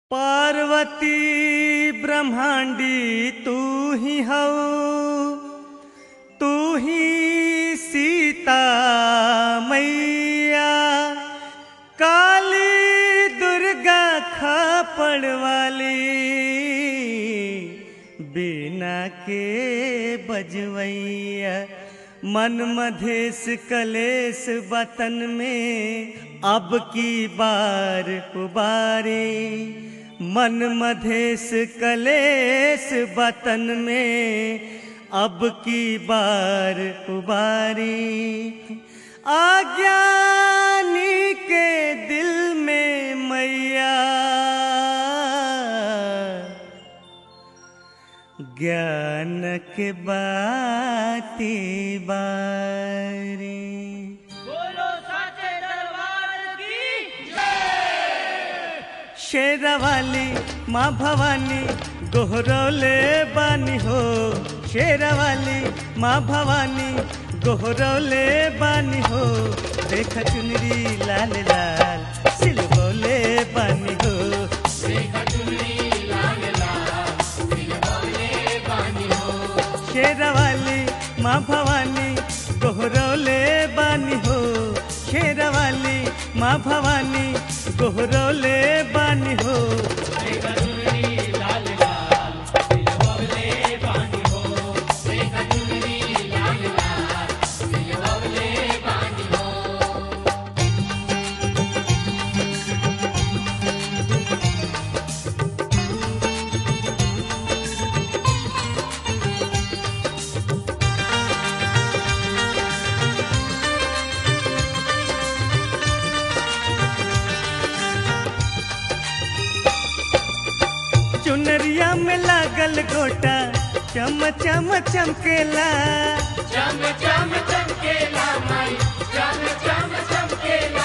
पार्वती ब्रह्मांडी तू ही हऊ तू ही सीता मैया काली दुर्गा खापड़ वाली बिना के बजवैया मन मधेश कलेश बतन में अब की बार उबारे मन मधेश कलेश बतन में अब की बार उबारी आज्ञानी के दिल में मैया ज्ञान के बाती बारी बोलो साचे दरबार की शेरावाली माँ भवानी गोहरौले बानी हो शेरावाली माँ भवानी गोहरौले बानी हो देख चुनरी लाल लाल सिलबौले बानी हो शेरावाली माँ भवानी गोहरौले बानी हो शेरावाली माँ भवानी गोहरौले बानी हो चुनरिया में लागल गोटा चम चम चमकेला चम चम चमकेला माई चम चम चमकेला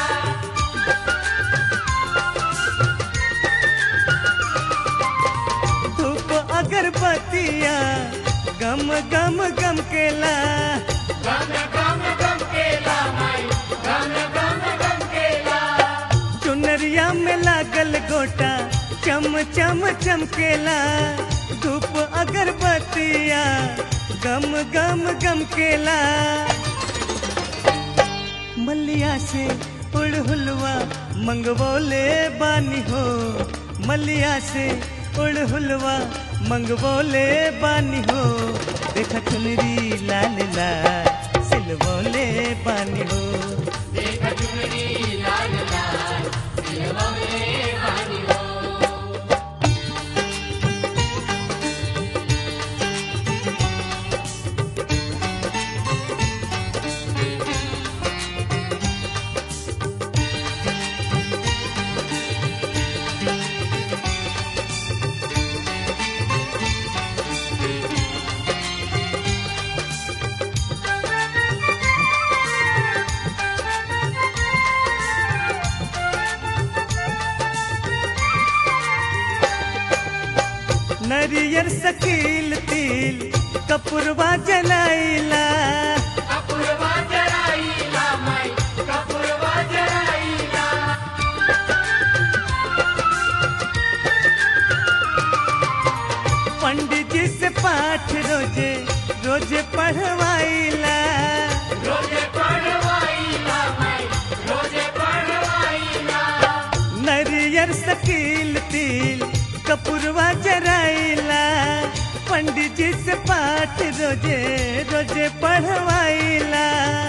धूप अगरबत्तिया गम गम गम केला गम गम गमकेला माई गम गम गमकेला चुनरिया में लागल गोटा चम चम चमकेला धूप अगरबत्तिया गम गम गम केला मल्लिया से उड़हुलवा मंगवोले बानी हो मल्लिया से उड़हुलवा मंगवोले बानी हो देखा चुनरी लाल लाल सिलवोले बानी हो नरियर सकील तिल कपुरवा जलाइला कपुरवा जराईला माई कपुरवा जराईला पंडित जी से पाठ रोजे रोजे पढ़वाइला रोजे पढ़वाईला माई रोजे पढ़वाईला नरियर सकील तिल कपुरवा जराइला पंडित जी से पाठ रोजे रोजे पढ़वाइला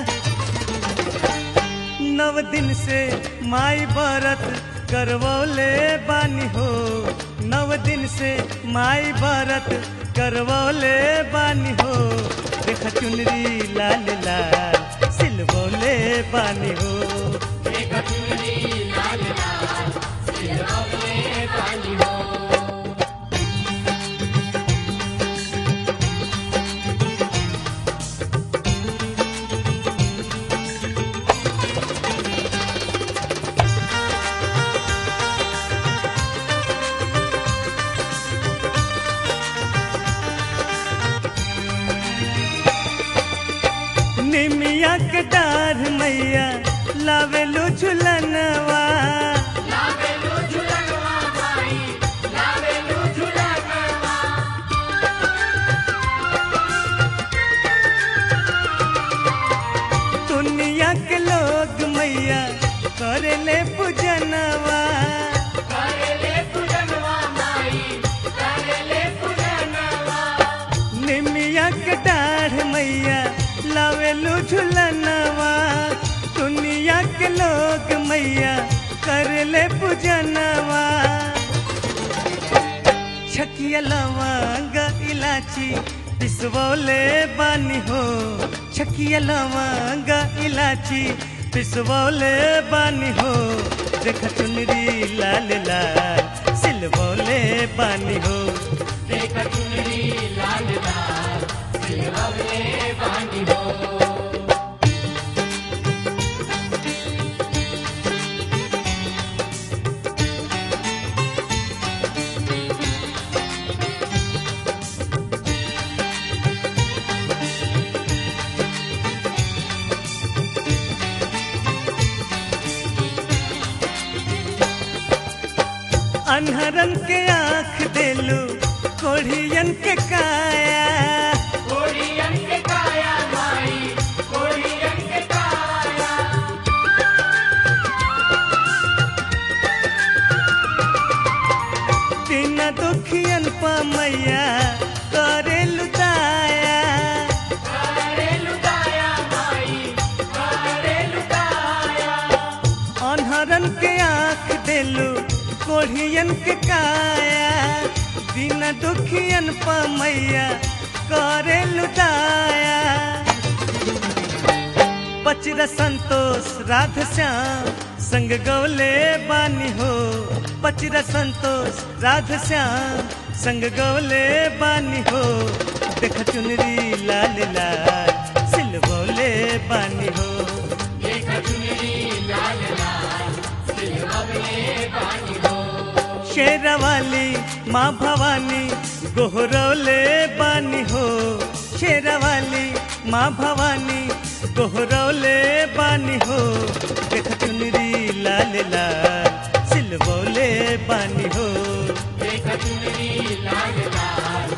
नव दिन से माई व्रत करवौले बानी हो नव दिन से माई व्रत करवौले बानी हो देख चुनरी लाल लाल सिलवौले बानी हो निमिया के डार मैया लावेलू झुलनवा लावेलो झुलनवा माई झुलनवा दुनिया के लोग मैया कर ले पूजनवा छकिया लवंग इलाची पिसवले बानी हो छकिया लवंग इलाची पिसवले बानी हो देख चुनरी लाल लाल सिलवले बानी हो देख चुनरी लाल लाल सिलवले बानी हो अनहरन के आँख देलू कोढ़ियन के काया कोड़ियन के काया माई कोड़ियन के काया तीन दुखियन पा मैया करे लुटाया करे लुटाया माई करे लुटाया अनहरन के आँख देलू कोढ़ियन के काया दिन दुखियन पा मैया करे लुटाया पचरा संतोष राध श्याम संग गौले बानी हो पचरा संतोष राध श्याम संग गौले बानी हो देख चुनरी लाल लाल सिलवले बानी हो देख चुनरी लाल लाल सिलवले बानी हो शेरवाली माँ भवानी गोहरौले बानी हो शेरवाली माँ भवानी गोहरौले बानी हो देख चुनरी लाल लाल सिलवले बानी हो देख चुनरी लाल लाल